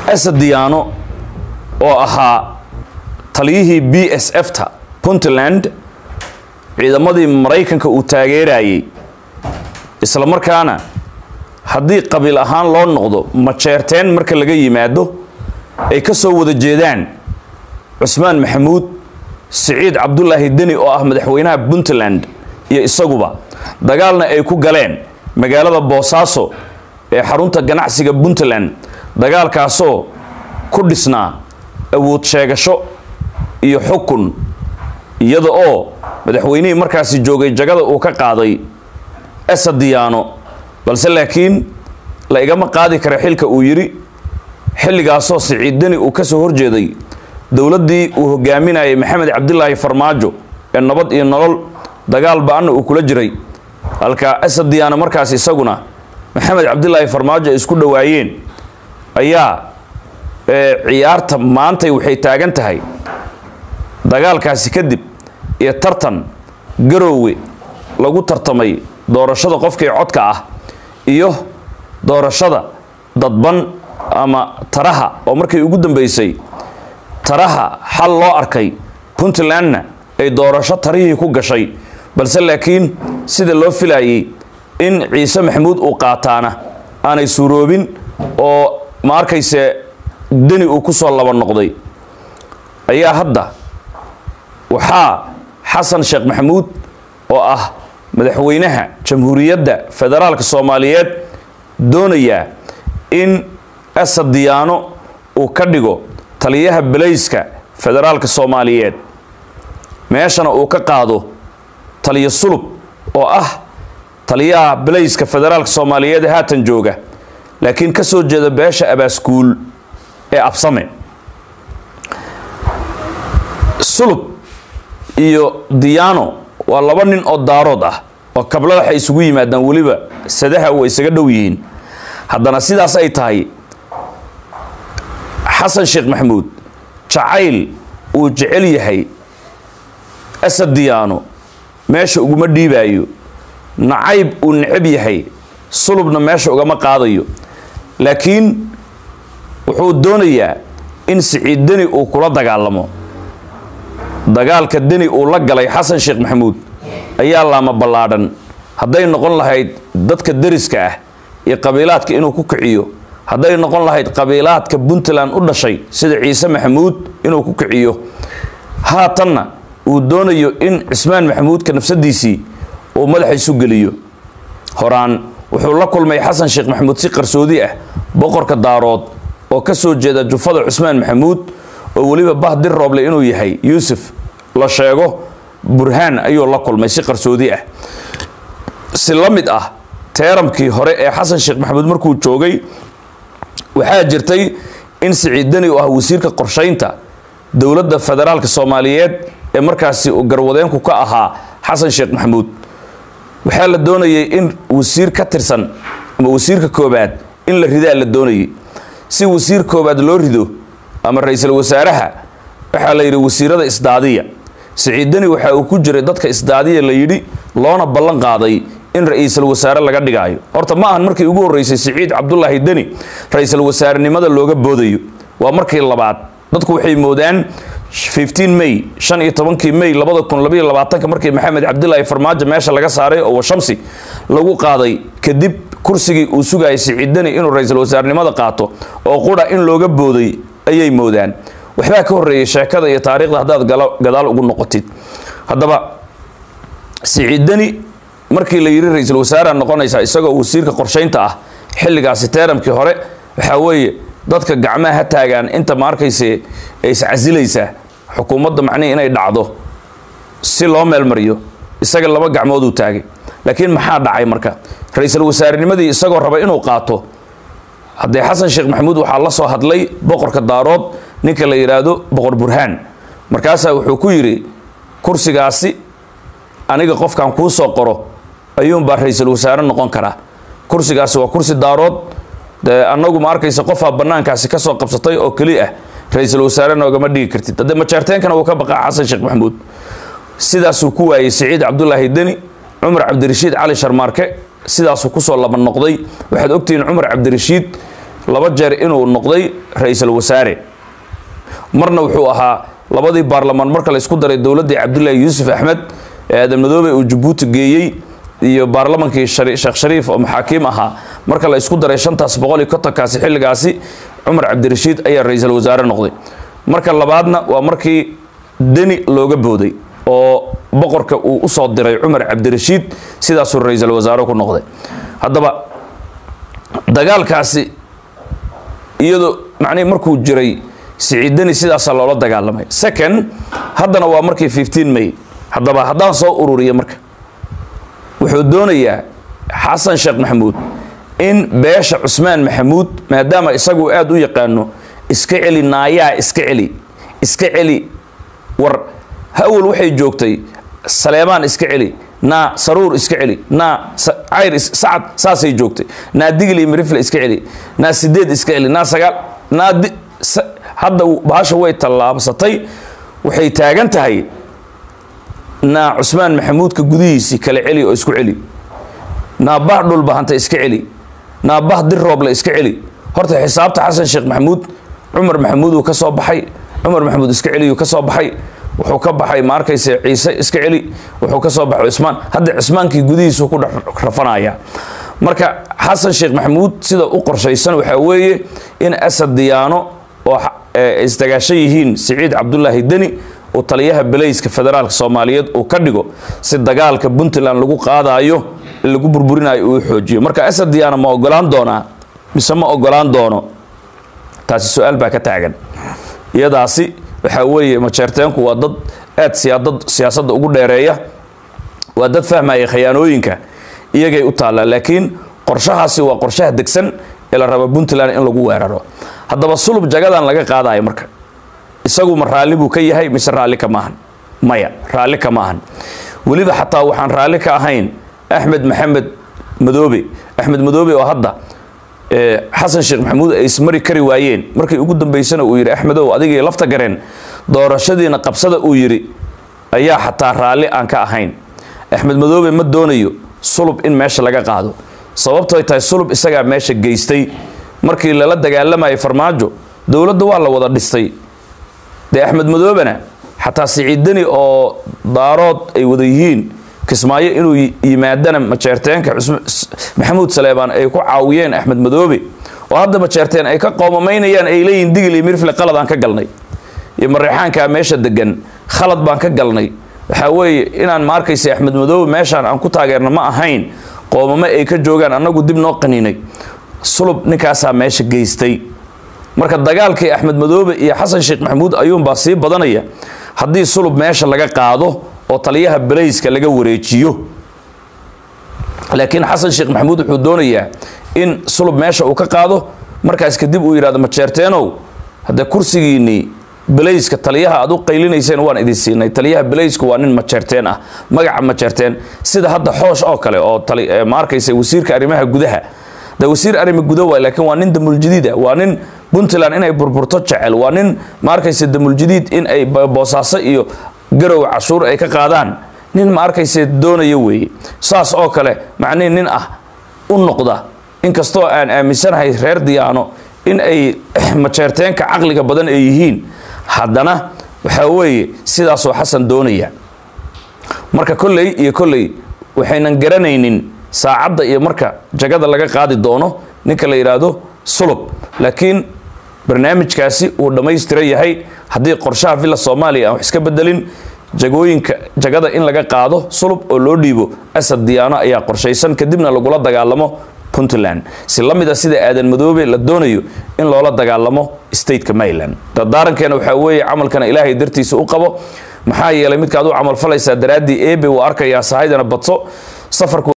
asad diyaano oo ahaa taliyihii b s f ta puntland ciidamadii maraykanka uu taageerayay isla markaana haddii qabiil ahaan loo noqdo majeerteen marka laga yimaado ay ka soo wada jeedaan cusmaan maxamuud siciid cabdulaahi deni oo ah madaxweynaha puntland iyo isaguba dagaalna ay ku galeen magaalada boosaaso ee xarunta ganacsiga puntland dagaalkaasoo ku dhisnaa awood sheegasho iyo xukun iyada oo madaxweynihii markaasi joogay jagada uu ka qaaday asad diyaano balse laakiin la igama qaadi kara xilka uu yidhi xilligaasoo siciid deni uu ka soo horjeeday dowladdii uu hogaaminayay maxamed cabdilaahi farmaajo ee nabad iyo nolol dagaal ba-anna uu kula jiray halka asad diyaano markaas isaguna maxamed cabdilaahi farmaajo ay isku dhowaayeen ayaa ciyaarta maantay waxay taagan tahay dagaalkaasi kadib iyo tartan garoowe lagu tartamay doorashada qofkii codka ah iyo doorashada dadban ama taraha oo markii ugu dambeysay taraha xal loo arkay puntlandna ay doorasho tarihii ku gashay balse laakiin sida loo filayay in ciise maxamuud uu qaataana aanay suuroobin oo ma arkayse deni uu ku soo laba noqday ayaa hadda waxaa xasan sheekh maxamuud oo ah madaxweynaha jamhuuriyadda federaalka soomaaliyeed doonayaa in asad diyaano uu ka dhigo taliyaha belayska federaalka soomaaliyeed meeshana uu ka qaado taliyo sulub oo ah taliyaha belayska federaalka soomaaliyeed ee haatan jooga laakiin ka soo jeeda beesha abaaskuul ee absame sulub iyo diyaano waa laba nin oo daarood ah oo kabla waxay isugu yimaadaan weliba sadaha way isaga dhow yihiin haddana sidaas ay tahay xasan sheekh maxamuud jacayl uu jecel yahay asad diyaano meesha uguma dhiibaayo nacayb uu necab yahay sulubna meesha ugama qaadayo laakiin wuxuu doonayaa in siciid deni uu kula dagaalamo dagaalka deni uu la galay xasan sheekh maxamuud ayaa laama ballaadhan hadday noqon lahayd dadka deriska ah iyo qabiilaadka inuu ku kiciyo hadday noqon lahayd qabiilaadka puntland u dhashay sida ciise maxamuud inuu ku kiciyo haatanna uu doonayo in cismaan maxamuudka nafsadiisii uu madaxa isu geliyo horaan wuxuu la kulmay xasan sheekh maxamuud si qarsoodi ah boqorka daarood oo ka soo jeeda jufada cusmaan maxamuud oo weliba bahdir rooble inuu yahay yuusuf la sheego burhaan ayuu la kulmay si qarsoodi ah si la mid ah teeramkii hore ee xasan sheekh maxamuud markuu joogay waxaa jirtay in siciid deni uu ah wasiirka qorshaynta dowladda federaalka soomaaliyeed ee markaasi uu garwadeenku ka ahaa xasan sheekh maxamuud waxaa la doonayay in wasiir ka tirsan ama wasiirka koobaad in la ridaa la doonayay si wasiir koobaad loo rido ama ra-iisul wasaaraha waxaa la yidhi wasiirada isdaadiya siciid deni waxa uu ku jiray dadka isdaadiya la yidhi loona ballan qaaday in ra-iisul wasaare laga dhigaayo horta ma ahan markii ugu horreysay siciid cabdulaahi deni ra-iisul wasaarenimada looga boodayo waa markii labaad dadku waxay moodaan 15 may shan iyo tobankii may labada kun labaiyo labaatanka markii maxamed cabdilaahi farmaajo meesha laga saaray oo washamsi lagu qaaday kadib kursigii uu sugayay siciid deni inuu ra-iisul wasaarenimada qaato oo qura in looga booday ayay moodaan waxbaa ka horreeyay sheekada iyo taariikhda haddaad gadaal ugu noqotid haddaba siciid deni markii la yidhi ra-iisul wasaareha noqonaysaa isagoo wasiirka qorshaynta ah xilligaasi teeramkii hore waxaa weeye dadka gacmaha ha taagaan inta ma arkayse ay iscasilaysaa xukuumadda macnihii inay dhacdo si loo meelmariyo isaga laba gacmooduu taagay laakiin maxaa dhacay marka ra-iisul wasaarenimadii isagoo raba inuu qaato haddee xasan sheekh maxamuud waxaa la soo hadlay boqorka daarood ninka la yidhaahdo boqor burhaan markaasaa wuxuu ku yidhi kursigaasi aniga qofkan kuu soo qoro ayuunbaa ra-iisul wasaare noqon karaa kursigaasi waa kursi daarood dee annagu ma arkaysa qofaa bannaankaasi ka soo qabsatay oo keli ah ra-iisul wasaare noogama dhigi kartid haddee majeerteenkana wuu ka baqaa xasan sheekh maxamuud sidaasuu ku waayey siciid cabdulaahi deni cumar cabdirashiid cali sharmaarke sidaasuu kusoo laba noqday waxaad ogtihiin cumar cabdirashiid laba jeer inuu noqday ra-iisul wasaare marna wuxuu ahaa labadii baarlamaan marka la isku daray dowladdii cabdullaahi yuusuf axmed ee aadan madoobe uu jabuuti geeyey iyo baarlamankii sheekh shariif oo maxaakiim ahaa marka la isku daray shantaas boqol iyo kontonkaasi xilligaasi cumar cabdirashiid ayaa ra-iisul wasaare noqday marka labaadna waa markii deni looga booday oo boqorka uu usoo diray cumar cabdirashiid sidaasuu ra-iisul wasaare ku noqday haddaba dagaalkaasi iyadoo macnihi markuu jiray siciidani sidaasaa loola dagaalamay second haddana waa markii fifteen may haddaba haddaan soo ururiya marka wuxuu doonayaa xasan sheekh maxamuud in beesha cusmaan maxamuud maadaama isagu aada u yaqaano iska celi naayaa iska celi iska celi war hawel waxay joogtay saleemaan iska celi naa saruur iska celi naa cayr sacad saasay joogtay naa digli mirifle iska celi naa sideed iska celi naa sagaal naa hadda bahasha way tallaabsatay waxay taagan tahay naa cusmaan maxamuudka gudihiisii kala celi oo isku celi naa bah dhulbahanta iska celi naa bah dir rooble iska celi horta xisaabta xasan sheekh maxamuud cumar maxamuud uu ka soo baxay cumar maxamuud iska celiyuu ka soo baxay wuxuu ka baxay ma arkayse ciise iska celi wuxuu ka soo baxay cismaan hadda cismaankii gudihiisu ku dhex rafanaya marka xasan sheekh maxamuud sida u qorshaysan waxaa weeye in asad diyaano oo isdagaashan yihiin siciid cabdulaahi deni uu taliyaha belayska federaalka soomaaliyeed uu ka dhigo si dagaalka puntland lagu qaadayo lagu burburinayo uu xoojiyo marka asad diyaano ma ogolaan doonaa mise ma ogolaan doono taasi su-aal baa ka taagan iyadaasi waxaa weeye majeerteenku waa dad aad siyaadad siyaasadda ugu dheereeya waa dad fahmaya khayaanooyinka iyagay u taallaa laakiin qorshahaasi waa qorshaha degsan ee la raba puntland in lagu weeraro haddaba sulub jagadan laga qaadayo marka isagu ma raalli buu ka yahay mise raalli ka maahan maya raalli ka maahan weliba xataa waxaan raalli ka ahayn axmed maxamed madoobe axmed madoobe oo hadda xasan sheekh maxamuud ay ismari kari waayeen markii ugu dambaysana uu yidhi axmedow adigii lafta gareen doorashadiina qabsada uu yidhi ayaa xataa raalli aan ka ahayn axmed madoobe ma doonayo sulub in meesha laga qaado sababtoy tahay sulub isagaa meesha geystay markii lala dagaalamayay farmaajo dowladda waa la wada dhistay dee axmed madoobena xataa siciidani oo daarood ay wada yihiin kismaayo inuu yimaadana majeerteenka maxamuud saleebaan ay ku caawiyeen axmed madoobe oo hadda majeerteen ay ka qoomamaynayaan ay leeyihin digil iyo mirfle qalad aan ka galnay iyo mareexaankaa meesha degan khalad baan ka galnay waxaa weeye inaan ma arkaysa axmed madoobe meeshaan aan ku taageerna ma ahayn qoomamo ay ka joogaan annagu dib noo qaninay sulub ninkaasaa meesha geystay marka dagaalkii axmed madoobe iyo xasan sheekh maxamuud ayuunbaa sii badanaya haddii sulub meesha laga qaado oo taliyaha belayska laga wareejiyo laakiin xasan sheekh maxamuud wuxuu doonayaa in sulub meesha uu ka qaado markaas kadib uu yidhahdo majeerteenow haddee kursigiinnii belayska taliyaha aad u qaylinayseen waan idin siinay taliyaha belaysku waa nin majeerteen ah magaca majeerteen sida hadda xoosh oo kale oo ma arkaysa wasiirka arrimaha gudaha de wasiir arrima guda waay laakiin waa nin damuljadiida waa nin puntland inay burburto jecel waa nin ma arkaysa damuljadiid in ay boosaaso iyo garow cashuur ay ka qaadaan nin ma arkaysa doonaya weeye saas oo kale macnihi nin ah u noqda inkastoo aan aaminsanahay reer diyaano in ay majeerteenka caqliga badan ay yihiin haddana waxaa weeye sidaasoo xasan doonaya marka kolley iyo kolley waxaynan garanaynin saacadda iyo marka jagada laga qaadi doono ninka la yidhaahdo sulub laakiin barnaamijkaasi uu dhammaystiran yahay haddii qorshaha villa soomaaliya aan wax iska bedelin jagooyinka jagada in laga qaado sulub oo loo dhiibo asad diyaano ayaa qorshaysan kadibna lagula dagaalamo puntland si la mid a sida aadan madoobe la doonayo in loola dagaalamo stateka maryland dardaarankeena waxaa weeye camalkana ilaahay dartiisa u qabo maxaa yeelay midkaad u camal falaysaa daraaddii ebe uu arkayaa sahaydana badso safarku